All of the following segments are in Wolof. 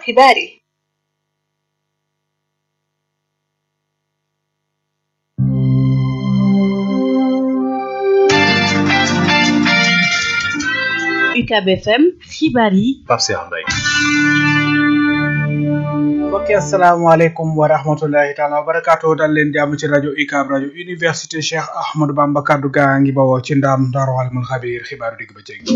xibaar yi UCAB FM xibaar yi Pape Cheikh Mbaye mbokki asalaamaaleykum wa rahmatullahi taala wa barakaatu dal leen jàmm ci rajo UCAB rajo université Cheikh Ahmadou Bamba kaddu gaa ngi bawoo ci ndaam Daaru Alimul Xabiir xibaaru digg ba cëg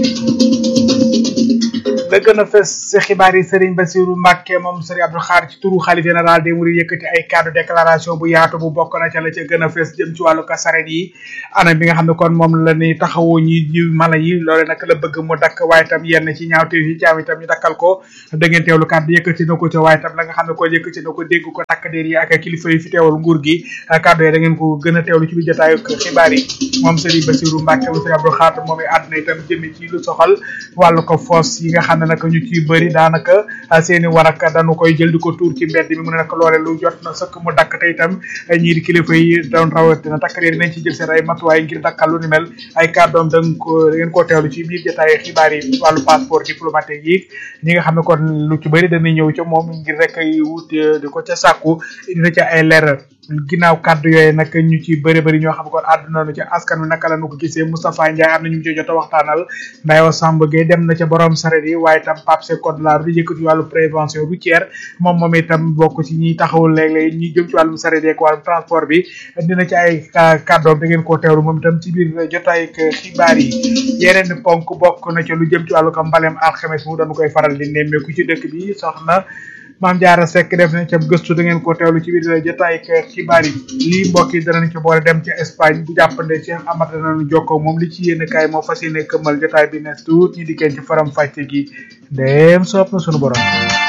la gën a fës si xibaar yi Serigne Bassirou Mbacke moom Serigne Abdou Khadre ci turu xalif général des Mourides yëkkati ay cadre déclaration bu yaatu bu bokk na ca la ca gën a fës jëm ci wàllu kasaret yi anam bi nga xam ne kon moom la ni taxawoo ñi ji mala yi loole nag la bëgg mu dakk waaye tam yenn ci ñaawteef yi jaam itam ñu dakkal ko da ngeen teewlu kàddu yëkkati na ko ca waaye tam la nga xam ne ko yëkkati na ko dégg ko takk déer yi ak kilifa yi fi teewal nguur gi kàddu yi da ngeen ko gën a teewlu ci biir jotaayu xibaar yi moom Serigne Bassirou Mbacke moom Serigne Abdou Khadre moom i àdduna itam jëme ci lu soxal wàllu ko foos yi nga xam ne nag ñu ci bëri daanaka seeni waraka dañu koy jël di ko tuur ci mbedd mi mu ne nag loole lu jot na sëkk mu dakk te itam ñii di kilifa yi doon rawatina takkadeer nañ ci jël seen ay matuwaay ngir dakkal lu ni mel ay kàddoom da ko da ngeen koo teewlu ci biir jotaay xibaar yi wàllu passeport diplomatique yi ñi nga xam ne kon lu ci bëri dañuy ñëw ca moom ngir rek wut di ko ca sàkku dina ca ay leeral ginnaaw kàddu yooyu nag ñu ci bëri bëri ñoo xam ne kon àdduna nu ci askan wi naka la nu ko gisee Moustapha Ndiaye am na ñu mu ci jot a waxtaanal Ndayo Samb Gueye dem na ca borom saret yi waaye itam Pape Seck code la di yëkkati wàllu prévention routière moom moom itam bokk ci ñi taxawul léeg-léeg ñi jëm ci wàllum saret yeeg wàllum transport bi dina ci ay kàddoom da ngeen koo teewlu moom itam ci biir jotaay xibaar yi yeneen ponk bokk na ci lu jëm ci wàllu ko mbalem alxames mu dañu koy faral di nemmeeku ci dëkk bi soxna maam jaara sekk def nañ ca gëstu da ngeen ko teewlu ci biir jotaay xibaar yi lii mbokk yi danañ ci boole dem ci Espagne bu jàppande Cheikh Amata nañu jokkoo moom li ci yéen kaay moo fas yéene këmmal jotaay bi ne tuut ñi dikkeen ci faram fàcce gi dem soob na sunu borom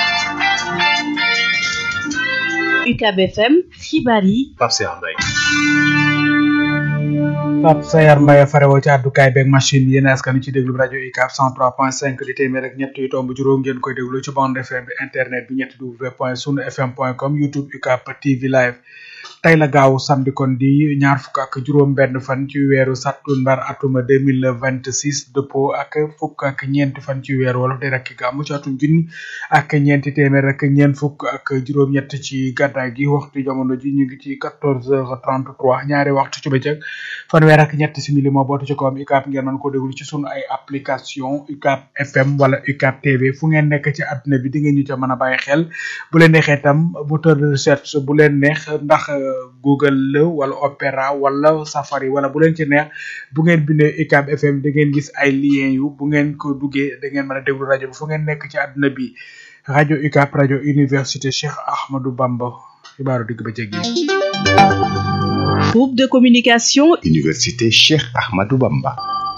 UCAB FM xibaar yi Pape Cheikh Mbaye Pape Sayar Mbaye farewoo ci àddukaay beeg machine bi yéen askan ci déglu rajo UCAB 103.5 di téeméer ak ñett yu tomb juróom ngeen koy déglu ci bande FM bi internet bi ñetti w point sunu fm point com youtube UCAB TV live tey la gaaw samedi kon di ñaar fukk ak juróom benn fan ci weeru sattumbar atuma deux mille vingt six dëppoo ak fukk ak ñeenti fan ci weeru wolof di rek gàmmu ci atum junni ak ñeenti téeméer ak ñeent fukk ak juróom-ñett ci gàddaay gi waxtu jamono ji ñu ngi ci quatorze heures trente trois ñaari waxtu ci bëccëg fanweer ak ñetti simili moo bootu ci kawam UCAB ngeen mën ko déglu ci sunu ay application UCAB FM wala UCAB TV fu ngeen nekk ci àdduna bi di ngeen ñu ca mën a bàyyi xel bu leen neexee itam moteur de recherche bu leen neex ndax Google la wala Opera wala Safari wala bu leen ci neex bu ngeen bindee UCAB FM da ngeen gis ay lien yu bu ngeen ko duggee da ngeen mën a déglu rajo bi fu ngeen nekk ci àdduna bi rajo UCAB rajo université Cheikh Ahmadou Bamba xibaaru digg ba jéggi. groupe de communication université Cheikh Ahmadou Bamba.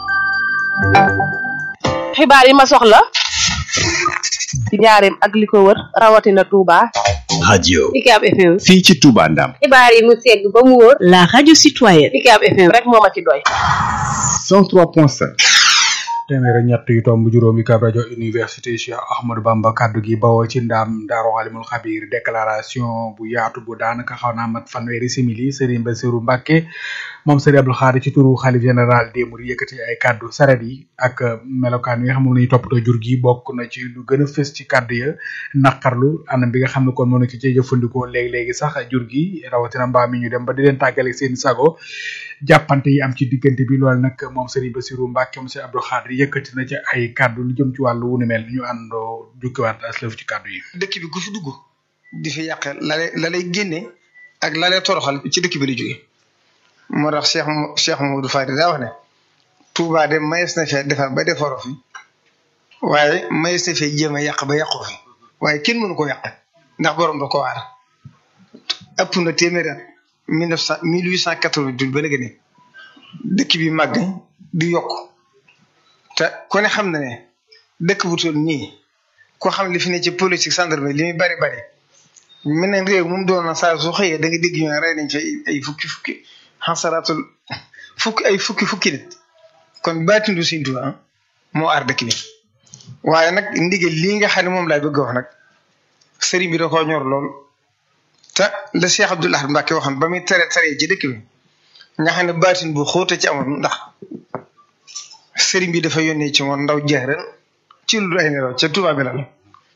xibaar yi ma soxla ci njaareem ak li ko wër rawatina Touba. radio UCAB FM. fii ci Touba Ndam. xibaar yi mu segg ba mu wóor. la radio citoyenne UCAB FM rek moo ma ci doy. 103.5. téeméer ak ñett yu tomb juróom UCAB rajo université Cheikh Ahmadou Bamba kaddu gi bawoo ci ndaam Daaru Alimul Xabiir déclaration bu yaatu bu daanaka xaw naa mat fanweeri simili Serigne Bassirou Mbacke moom Serigne Abdou Khadre ci turu xalif général des Mourides yëkkati ay kaddu saret yi ak melokaan yi nga xam ne nañu toppatoo jur gi bokk na ci lu gën a fës ci kaddu ya naqarlu anam bi nga xam ne kon mënu ki cee jëfandikoo léegi-léegi sax jur gi rawatina mbaam mi ñu dem ba di leen tàggale seen sago jàppante yi am ci diggante bi loolu nag moom Serigne Bassirou Mbacke moom Serigne Abdou Khadre yëkkati na ci ay kaddu lu jëm ci wàllu wu ni mel ñu àndoo jukkiwaat aslëf ci kaddu yi. dëkk bi ku fi dugg di fi yàqe la lay la lay génne ak la lay toroxal ci dëkk bi la jóge moo tax Cheikh Cheikh Mamadou Fadi daa wax ne Touba de mayees na fee defar ba defaroo fi waaye mayees na fee jéem a yàq ba yàqu fi waaye kenn mënu ko yàq ndax borom da ko waar ëpp na téeméer at mille neuf cent mille huit cent quatre-vingt-douze ba léegi ne dëkk bi màgg di yokk te ku ne xam na ne dëkk bu toll nii ko xam li fi ne ci politique gendarmerie li muy bari bari meneen réew moom doon na saa su xëyee da nga dégg ñu ne rey nañ fa ay fukki fukki xasaraatul fukki ay fukki fukki nit kon baatindu Sëñ Tuubaa moo aar dëkk bi waaye nag ndigal lii nga xam ne moom laay bëgg wax nag sëriñ bi da koo ñor lool te la Cheikh Abdoul Ahad Mbacké waxoon ba muy tere tere ci dëkk bi nga xam ne baatin bu xóote ci amoon ndax sëriñ bi dafa yónnee ci woon ndaw jeexren ci lu ay nelaw ca Tuubaa bi la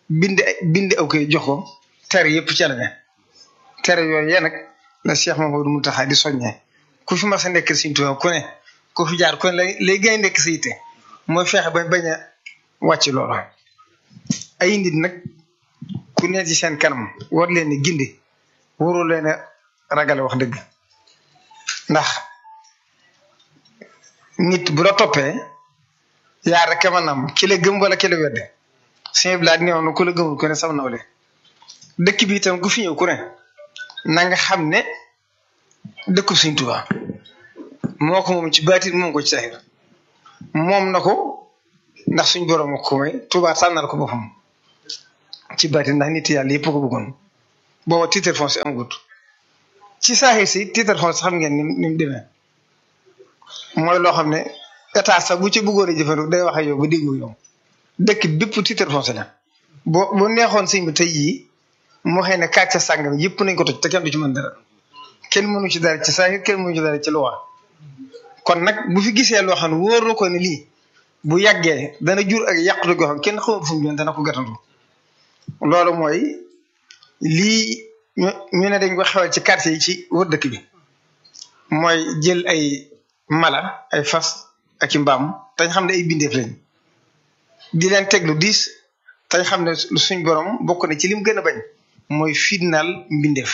bind bind aw koy jox ko tere yëpp ci la ne tere yooyu yéen nag la Cheikh Mamadou Mountakha di soññee ku fi mas a nekk Sëriñ Tuubaa ku ne ku fi jaar ku ne lay lay gën a nekk sa yitte mooy fexe ba bañ a wàcc loolu ay nit nag ku ne ci seen kanam war leen ni gindi warul leen a ragale wax dëgg ndax nit bu la toppee yaa rek a mën a am ki la gëm wala ki la wedde sëñ bi laa néew na ku la gëmul ku ne sam nawle dëkk bi itam ku fi ñëw ku ne na nga xam ne dëkku Sëriñ Tuubaa moo ko moom ci baatin moom ko ci saxir moom na ko ndax suñ borom ko may Tuubaa tànnal ko boppam ci baatin ndax nit yàlla yëpp ko bëggoon booba titre foncier amagut ci saaxir si titre foncier xam ngeen ni ni mu demee mooy loo xam ne état sax bu ci bëggoon a jëfandiku day wax ak yow ba déggoo yow dëkk bépp titre foncier la boo boo neexoon sëñ bi tey jii moo xëy ne kàcce sàngam yëpp nañ ko toj te kenn du ci mën dara kenn mënu ci dara ci saaxir kenn mënu ci dara ci luwa kon nag bu fi gisee loo xam ne wóoroo ko ne lii bu yàggee dana jur ak yàqute goo xam kenn xamul fu mu jëm dana ko gàttandu loolu mooy lii ñu ñu ne dañ ko xewal ci quartier yi ci wër dëkk bi mooy jël ay mala ay fas ak i mbaam tañ xam ne ay bindeef lañ di leen teg lu diis tañ xam ne suñ borom bokk na ci lim gën a bañ mooy fitnaal mbindeef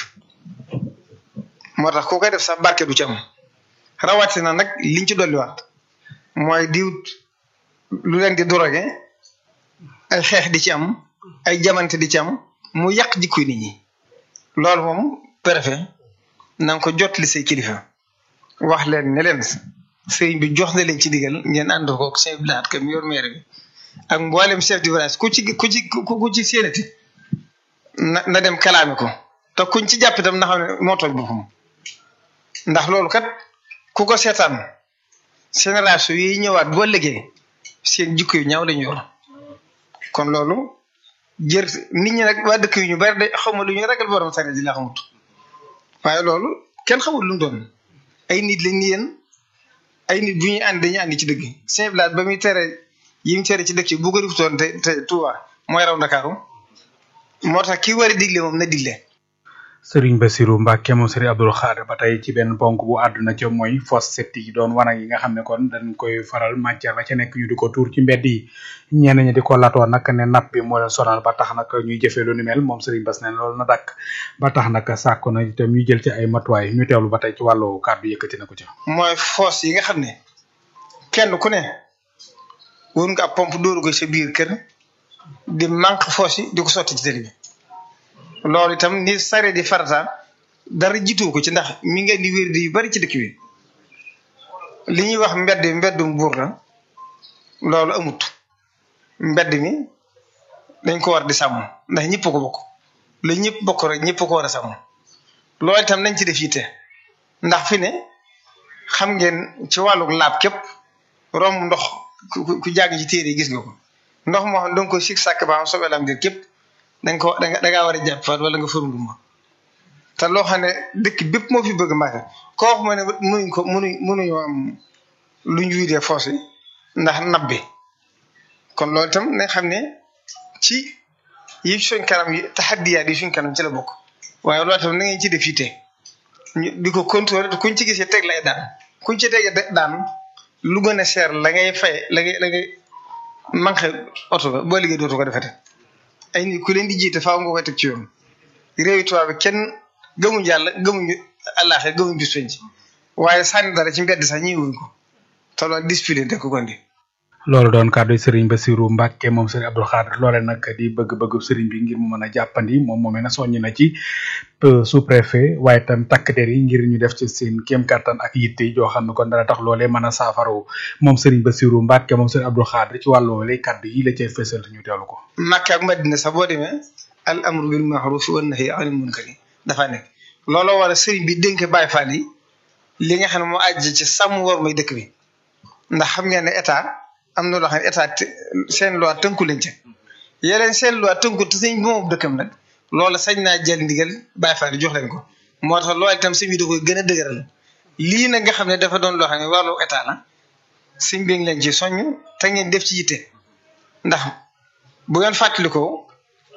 moo tax koo koy def sax barke du ci am rawatina nag liñ ci dolliwaat mooy diwut lu leen di drogué ay xeex di ci am ay jamante di ci am mu yàq jikkoy nit ñi loolu moom préfet na nga ko jot li say kilifa wax leen ne leen sëriñ bi jox na leen ci digal ngeen ànd ko ak chef de kam yor maire bi ak mboolem chef du village ku ci ku ci ku ci séenati na na dem kalaame ko te kuñ ci jàpp itam na xam ne moo tooñ boppam ndax loolu kat ku ko seetaan génération yi ñëwaat boo liggéey seen jikko yu ñaaw lañu yor kon loolu jër nit ñi nag waa dëkk yu ñu bari de xawma lu ñu ragal borom sare di la xamut waaye loolu kenn xamul lu mu doon ay nit lañ ni yéen ay nit bu ñuy ànd dañuy ànd ci dëgg Saint Blaat ba muy tere yi mu tere ci dëkk yi bu ko defutoon te te Touba mooy raw Ndakaaru moo tax ki war a digle moom na digle Sëriñ Bassirou Mbacke moom Sëriñ Abdou Khadre ba tey ci benn ponk bu àdduna ca mooy fosse septique yi doon wanag yi nga xam ne kon dañ koy faral matière la ca nekk ñu di ko tuur ci mbedd yi ñenn ñi di ko latoo nag ne napp bi moo leen sonal ba tax nag ñuy jëfee lu ni mel moom Sëriñ Bass ne loolu na dakk ba tax nag sàkku na itam ñu jël ci ay matuwaay ñu teewlu ba tey ci wàllu kàddu yëkkati na ko ca. mooy fosse yi nga xam ne kenn ku ne wër nga ab pompe dóoru ko sa biir kër di manque fosse yi di ko sotti ci tëli bi loolu itam ni sare di farata dara jiitu ko ci ndax mi ngi indi wér di yu bari ci dëkk bi li ñuy wax mbedd mbeddum buur la loolu amut mbedd mi dañ ko war di sàmm ndax ñëpp ko bokk lu ñëpp bokk rek ñëpp ko war a sàmm loolu itam nañ ci def yitte ndax fi ne xam ngeen ci wàllu laab képp romb ndox ku ku jàng ci téere yi gis nga ko ndox moo xam danga ko sig sàkk ba am soobee la am képp danga ko danga dangaa war a jàpp faat wala nga fërundu ma te loo xam ne dëkk bépp moo fi bëgg màgg koo xam ne mënuñ ko mënuñ mënuñoo am lu ñu widee force yi ndax nab bi kon loolu itam nañ xam ne ci yi suñ kanam yi taxaddiyaat yi suñ kanam ci la bokk waaye loolu itam na ngeen ci def yitte ñu di ko contrôler te kuñ ci gisee teg lay daan kuñ ci tege daan lu gën a seer la ngay fay la ngay la ngay manqué oto ba boo liggéey dootu ko defete ay nit ku leen di jiite faaw nga koy teg ci yoon réew tubaab bi kenn gëmuñ yàlla gëmuñu àllaaxe gëmuñ bis penc waaye sànni dara ci mbedd sax ñëwuñ ko te loolu discipline te ko gondi loolu doon kàddu Serigne Bassirou Mbacke moom Serigne Abdou Khadre loole nag di bëgg-bëgg Serigne bi ngir mu mën a jàppandi moom moomee na soññ na ci sous préfet waaye itam takk der yi ngir ñu def ci seen kéem kattan ak yitte joo xam ne kon dana tax loolee mën a saafarawu moom Serigne Bassirou Mbacke moom Serigne Abdou Khadre ci wàllu woowee kàddu yi la cay fësal ñu teewlu ko. Makka ak Madina sax boo demee al amru bil ma'ruf wan nahyi anil munkar dafa nekk looloo war a Serigne bi dénk Baye Fall yi li nga xam ne moo àjj ci sàmm war may dëkk bi ndax xam ngeen ne état am na loo xam ne état seen loi tënku leen ca yeneen seen loi tënku te sëñ bi moom dëkkam nag loola sañ naa jël ndigal Baye Fall jox leen ko moo tax loolu itam sëñ bi da koy gën a dëgëral lii nag nga xam ne dafa doon loo xam ne wàllu état la sëñ bi ngi leen ci soññ te ngeen def ci yitte ndax bu ngeen fàttalikoo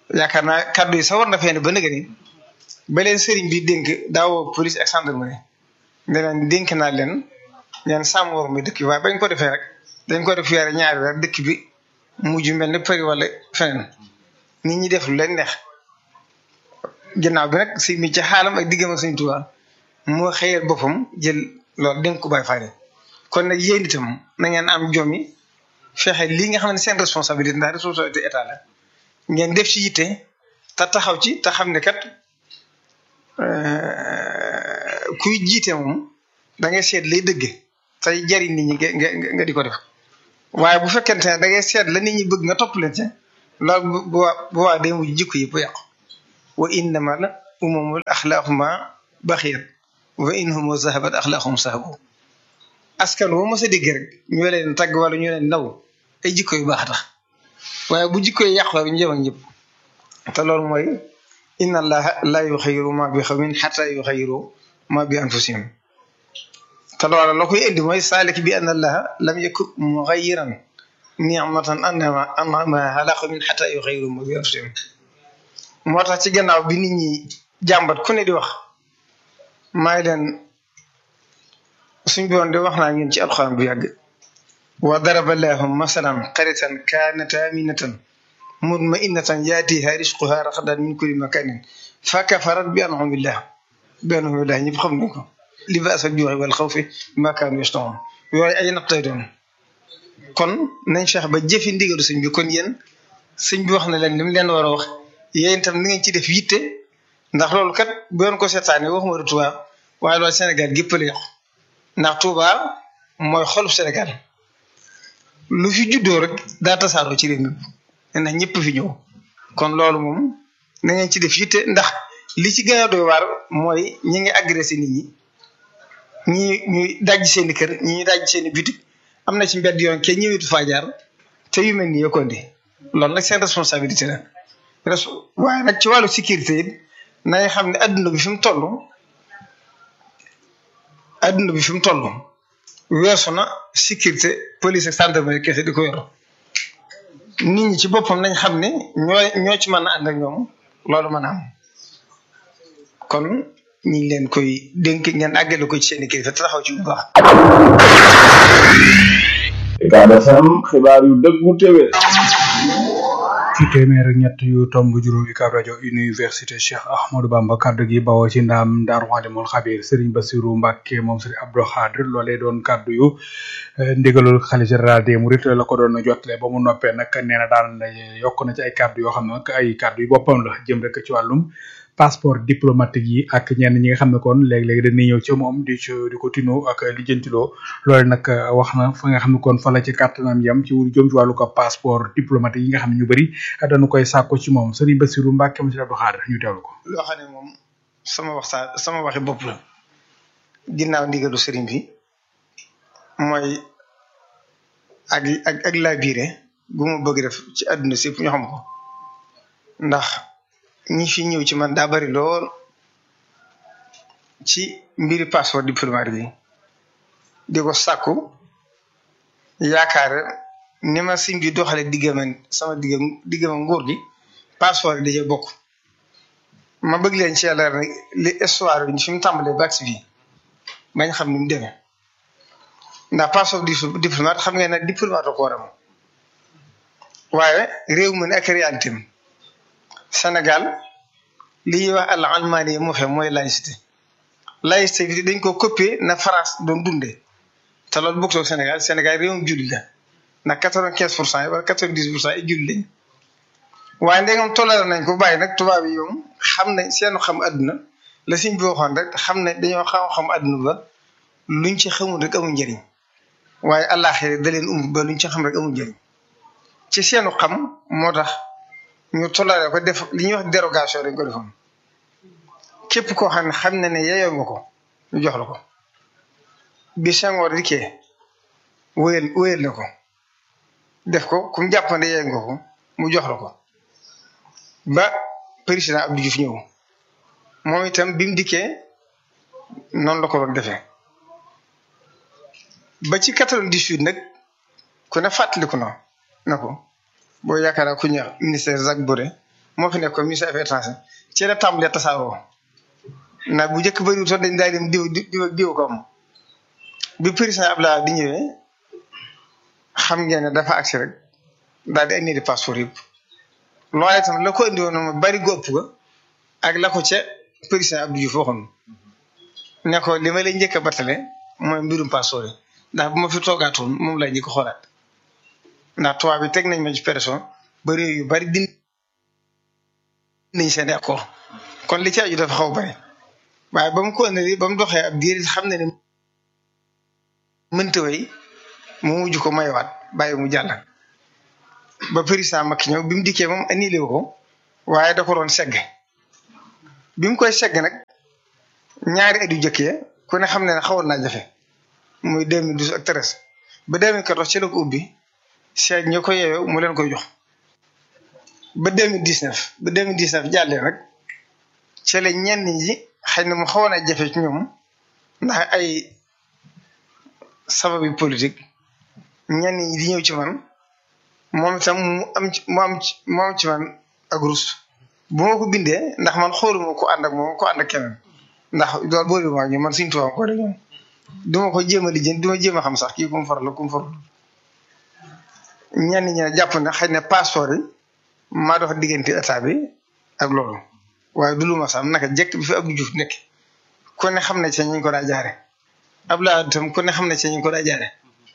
yaakaar naa kaddu yi sax war na fee ne ba nëgë ni ba leen sëriñ bi dénk daawoo police ak gendarmerie ne leen dénk naa leen leen sàmm war mi dëkk bi waaye bañ ko defee rek dañ ko def weere ñaari weer dëkk bi mujj mel ne Paris wala feneen nit ñi def lu leen neex ginnaaw bi nag si mi ci xaalam ak diggam ak Sëriñ Tuubaa moo xëyal boppam jël loolu dénk ko Baay Faal kon nag yéen itam na ngeen am jom yi fexe lii nga xam ne seen responsabilité ndax responsabilité état la ngeen def ci yitte te taxaw ci te xam ne kat kuy jiite moom da ngay seet lay dëgg tey jariñ nit ñi nga nga di ko def waaye bu fekkente ne da ngay seet la nit ñi bëgg nga topp leen ci loolu bu bu bu waa day mujj jikko yi bu yàqu wa innama la umamul axlaaquma baxiyat wa innahum zahabat axlaaqum sahabu askan woo mos a dégg rek ñu leen tagg wala ñu leen naw ay jikko yu baax tax waaye bu jikko yi yàqu rek ñu jëm ak ñëpp te loolu mooy inna allaha la yuxayiru ma bi xawmin xata yuxayiru ma bi anfusihim te loola la koy indi mooy saalik bi anna allaha lam yakun muxayiran nicmatan anama anama ala xawmin xata yuxayiru ma bi anfusihim moo tax ci gannaaw bi nit ñi jàmbat ku ne di wax maay leen suñ boon di wax naa ngeen ci alxuraan bu yàgg wa daraba llaahu masalan qaryatan kaanat aaminatan mutma'innatan yaatiha risquha ragadan min kulli makanin fa kafarat bi an'amillah bi an'amillah ñëpp xam nañ ko libaas al juu'i wal xawfi bimaa kaanu yasna'uun yooyu ay nattay doon kon nañ fex ba jëfi ndigalu sëñ bi kon yéen sëñ bi wax na leen li mu leen war a wax yéen itam ni ngeen ci def yitte ndax loolu kat bu yoon ko seetaanee waxuma du Tuubaa waaye loolu Sénégal gépp la yàqu ndax Touba mooy xolub Sénégal lu fi juddoo rek daa tasaaroo ci réew mi ndax ñëpp fi ñëw kon loolu moom na ngeen ci def yitte ndax li ci gën a doy waar mooy ñi ngi agressé nit ñi ñi ñuy dajj seeni kër ñi ñuy dajj seeni bitik am na ci mbedd yoon kenn ñëwetu faa jaar te yu mel nii yokkoon di loolu nag seen responsabilité la waaye nag ci wàllu sécurité it nañ xam ne adduna bi fi mu toll adduna bi fi mu toll weesu na sécurité police ak gendarmerie kese di ko yor nit ñi ci boppam nañ xam ne ñoo ñoo ci mën a ànd ak ñoom loolu mën a am kon ñu ngi leen koy dénk ngeen àggale ko ci seen i kilifa te taxaw ci bu baax. Ucab FM xibaar yu dëggu téwé ci téeméer ak ñett yu tomb juróom UCAB rajo université Cheikh Ahmadou Bamba kaddu gi bawoo ci ndaam Daaru Xaadimul Xabiir Serigne Bassirou Mbacke moom Serigne Abdou Khadre loolee doon kaddu yu ndigalul xalifa général des Mourides la ko doon jotale ba mu noppee nag nee na daan yokk na ci ay kaddu yoo xam ne nag ay kaddu yu boppam la jëm rek ci wàllum passeport diplomatique yi ak ñenn ñi nga xam ne kon léeg-léeg dañuy ñëw ci moom di ci di ko tinoo ak lijjantiloo loolu nag wax na fa nga xam ne kon fa la ci kàttanam yam ci jëm ci wàllu ko passeport diplomatique yi nga xam ne ñu bëri dañu koy sàkku ci moom Serigne Bassirou Mbacke monsieur Abdou Khadre ñu teewlu ko. loo xam ne moom sama waxtaan sama waxi bopp la ginnaaw ndigalu Serigne bi mooy ak ak ak labiré gu ma bëgg def ci àdduna si ñu xam ko ndax. ñi fi ñëw ci man daa bari lool ci mbiri passeport diplomatique bi di ko sàkku yaakaar ni ma siñ bi doxale diggama sama diggam diggama nguur gi passeport yi dajee bokk ma bëgg leen ci yàlla rek li histoire bi fi mu tàmbalee ba agsi fii bañ xam ni mu demee ndax passeport diplomate xam ngeen ne diplomate ko war am waaye réew mi ne ak réalité am Sénégal li ñuy wax àll almaani yi moo fe mooy laïcité laïcité bi dañ ko copier na France doon dundee te loolu bokkul Sénégal Sénégal réewum julli la ndax quatre vingt quinze pour cent yi wala quatre vingt dix pour cent yi julli lañ waaye ndegam toléré nañ ko bàyyi nag tubaab yi yoom xam nañ seenu xam àdduna la siñ bi waxoon rek xam ne dañoo xam-xam àdduna ba luñ ci xamul rek amul njëriñ waaye àllaaxira da leen umb ba luñ ci xam rek amul njëriñ ci seenu xam moo tax ñu toléré ko def li ñuy wax dérogation dañ ko defoon képp koo xam ne xam na ne yeyoo nga ko ñu jox la ko bi Senghor dikkee wéyal wéyal na ko def ko kum jàppande yeyoo nga ko mu jox la ko ba président Abdou Diouf ñëw moom itam bi mu dikkee noonu la ko doon defee ba ci quatre-vingt-dix-huit nag ku ne fàttaliku na na ko boo yaakaar ku ñëw ministère Jacques Boré moo fi nekkoon ministre affaires étrangères ci la tàmbalee tasaaroo ndax bu njëkk bëriwul sax dañ daal dem diw diw ak diw ko am bi président Abdoulaye di ñëwee xam ngeen ne dafa agsi rek daal di indi di passeport yëpp loolu itam la ko indi woon moom bari góob ga ak la ko ca président Abdou Diouf waxoon ne ko li ma lay njëkk a battale mooy mbirum passeport yi ndax bu ma fi toogaatoon moom lay njëkk a xoolaat ndax tubaab bi teg nañ ma ci pression ba réew yu bari din nañ seen accord kon li ci aju dafa xaw bari waaye ba mu ko indi ba mu doxee ab diir xam ne ne mënta way mu mujj ko mayewaat bàyyi mu jàll ba président Macky ñëw bi mu dikkee moom annulé ko waaye da ko doon segg bi mu koy segg nag ñaari at yu jëkkee ku ne xam ne ne xawoon naa jafe muy 2012 ak 13 ba 2014 ci la ko ubbi seet ñu ko yeewee mu leen koy jox ba 2019 ba 2019 jàllee nag ci la ñenn ñi xëy na mu xawoon a jafe ci ñoom ndax ay sababi politique ñenn ñi di ñëw ci man moom itam mu am ci mu am ci mu am ci man ak rus bu ma ko bindee ndax man xooluma ko ànd ak moom ko ànd ak keneen ndax loolu boobu maa ñu man suñu tubaab ko ñoom du ma ko jéem a lijjanti du ma jéem a xam sax kii ku mu faral la ku mu faral ñenn ñi ne jàpp na xëy na passeport yi maa dox diggante état bi ak loolu waaye du lu ma sax naka jekk bi fi Abdou Diouf nekk ku ne xam ne ci ñu ko daa jaare Abdoulaye itam ku ne xam ne ci ñu ko daa jaare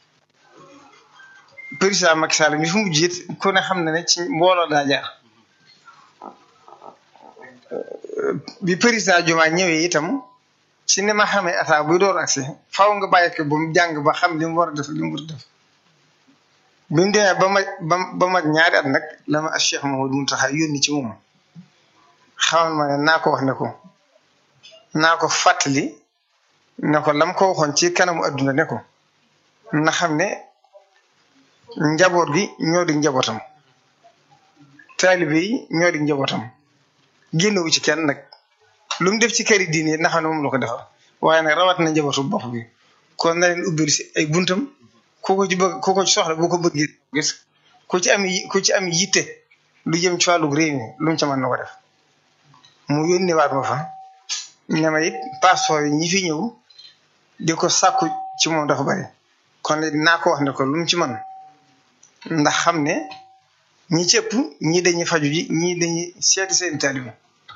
président Macky Sall mi fi mujj it ku ne xam ne ne ci mbooloo daa jaar bi président Diomaye ñëwee itam ci ni ma xamee état buy door agsi faaw nga bàyyi ko ba mu jàng ba xam li mu war a def li mu war a def bi mu demee ba ma ba ba mag ñaari at nag la ma Cheikh Mamadou Mountakha yónni ci moom xamal ma ne naa ko wax ne ko naa ko fàttali ne ko lam ko waxoon ci kanamu adduna ne ko na xam ne njaboot gi ñoo di njabootam taalibe yi ñoo di njabootam génnewu ci kenn nag lu mu def ci këri diine yi na xam ne moom la ko defal waaye nag rawat na njabootu bopp bi kon na leen ubbil si ay buntam ku ko ci bëgg ku ko ci soxla bu ko bëggee gis ku ci am ku ci am yitte lu jëm ci wàllu réew mi lu mu ca mën na ko def mu yónneewaat ma fa ne ma it passeport yi ñi fi ñëw di ko sàkku ci moom dafa bari kon it naa ko wax ne ko lu mu ci mën ndax xam ne ñi ci ëpp ñii dañuy faju ji ñii dañuy seeti seen taalibe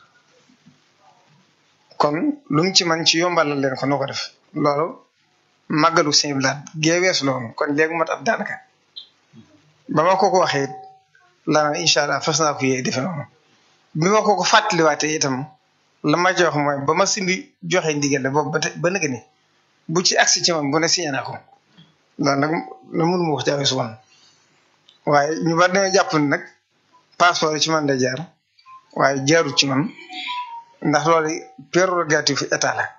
kon lu mu ci man ci yombalal leen ko noo ko def loolu màggalu Sëñ Blaat gee weesu la woon kon léegi mat ab daanaka ba ma ko ko waxee it la na incha allah fas naa ko yee defe noonu bi ma ko ko fàttaliwaatee itam la ma jox mooy ba ma simbi joxe ndigal la boobu ba te ba nëgë ni bu ci agsi ci man bu ne signé naa ko loolu nag la mënu ma wax jaawee su woon waaye ñu bari dañoo jàpp ne nag passeport yi ci man day jaar waaye jaarut ci man ndax loolu prérogative état la.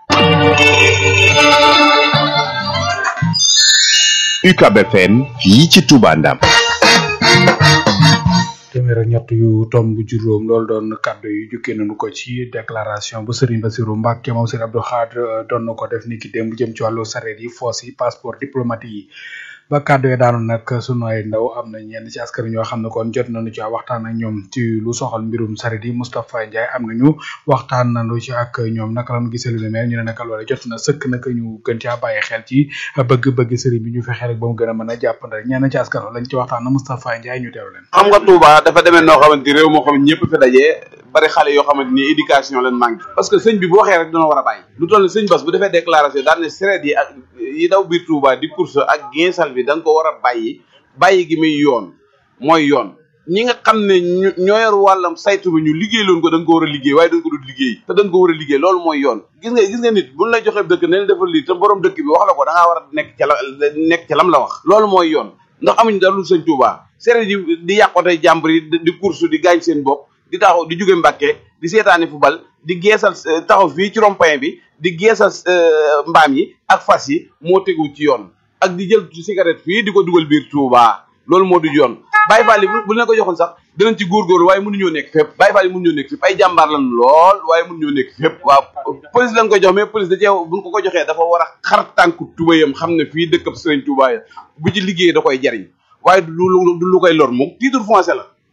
UCAB FM fii ci Touba Ndam téeméer ak ñett yu tomb juróom loolu doon kàddu yu jukkee nañu ko ci déclaration bu Serigne Bassirou Mbacke moom Serigne Abdou Khadre doon na ko def ni ki démb jëm ci wàllu sareet yi foos yi passeport diplomatique yi ba kàddu yi daanu nag sunu ay ndaw am na ñenn ci askan ñoo xam ne kon jot nañu ci waxtaan ak ñoom ci lu soxal mbirum sareet yi Moustapha Ndiaye am nañu waxtaan nañu ci ak ñoom naka lañu gisee lu ne mel ñu ne naka loolee jot na sëkk nag ñu gën caa bàyyi xel ci bëgg-bëgg Serigne bi ñu fexe rek ba mu gën a mën a jàppandal ñenn ci askan lañ ci waxtaan na Moustapha Ndiaye ñu teew leen xam nga Touba dafa demee noo xamante ni réew moo xam ne ñëpp fi dajee bari xale yoo xamante ni éducation leen manqué parce que sëñ bi bu waxee rek dana war a bàyyi lu toll ni sëñ Bass bu defee déclaration daal ne sereet yi ak yi daw biir Touba di course ak ginsal bi da nga ko war a bàyyi bàyyi gi muy yoon mooy yoon ñi nga xam ne ñu ñoo yor wàllam saytu bi ñu liggéey loon ko da nga ko war a liggéey waaye da nga ko dul liggéey te da nga ko war a liggéey loolu mooy yoon gis nga gis nga nit buñ la joxee dëkk ne la defal lii te borom dëkk bi wax la ko da ngaa war a nekk ca la nekk ca lam la wax loolu mooy yoon ndax amuñu dara lu sëñ Touba sereet yi di yàqote jàmbur yi di course di gaañ seen bopp di taxaw di jóge Mbàkke di seetaani football di geesal taxaw fii ci rond-point bi di geesal mbaam yi ak fas yi moo tegu ci yoon ak di jël cigarette fii di ko dugal biir Touba loolu moo du yoon Baye Fall yi bu leen ko joxoon sax dinañ ci góorgóorlu waaye mënuñoo nekk fépp Baye Fall yi mënuñoo nekk fépp ay jàmbaar lan lool waaye mënuñoo nekk fépp waaw police lañ ko jox mais police da cee buñ ko ko joxee dafa war a xar tànku tubayam xam ne fii dëkkab Sëriñ Touba ya bu ci liggéey da koy jariñ waaye du lu du lu koy lor moom titre foncier la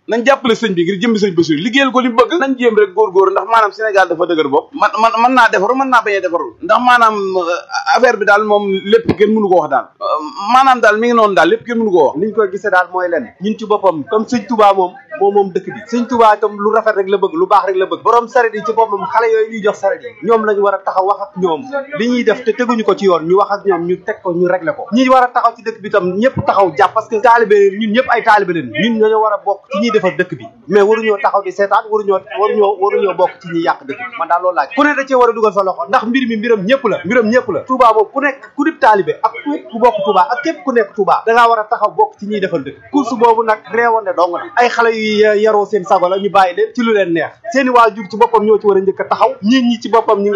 nañ jàppale sëñ bi ngir jëmbi sëñ Bassirou liggéeyal ko li mu bëgg nañ jéem rek góorgóor ndax maanaam Sénégal dafa dëgër bopp man man mën naa defaru mën naa bañ a defaru ndax maanaam affaire bi daal moom lépp kenn mënu ko wax daal maanaam daal mi ngi noonu daal lépp kenn mënu ko wax niñ koy gisee daal mooy len ñun ci boppam comme sëñ Touba moom moom moom dëkk bi sëñ Touba itam lu rafet rek la bëgg lu baax rek la bëgg borom saret yi ci boppam xale yooyu ñuy jox saret yi ñoom lañu war a taxaw wax ak ñoom li ñuy def te teguñu ko ci yoon ñu wax ak ñoom ñu teg ko ñu régler ko ñi war a taxaw ci dëkk bi itam ñëpp taxaw jàpp parce que taalibe ñun ñëpp ay taalibe leen ñun ñoo war a bokk ci ñuy defar dëkk bi mais waruñoo taxaw di seetaan waruñoo waruñoo waruñoo bokk ci ñi yàq dëkk bi man daal loolu laaj ku ne da cee war a dugal sa loxo ndax mbir mi mbiram ñëpp la mbiram ñëpp la Touba moom ku nekk ku dib taalibe ak ku bokk Touba ak képp ku nekk Touba da ngaa war a taxaw bokk ci ñuy defal dëkk course boobu nag réewande dong la ay xale yu yaroo seen sago la ñu bàyyi leen ci lu leen neex seeni waajur ci boppam ñoo ci war a njëkk a taxaw ñit ñi ci boppam ñi nga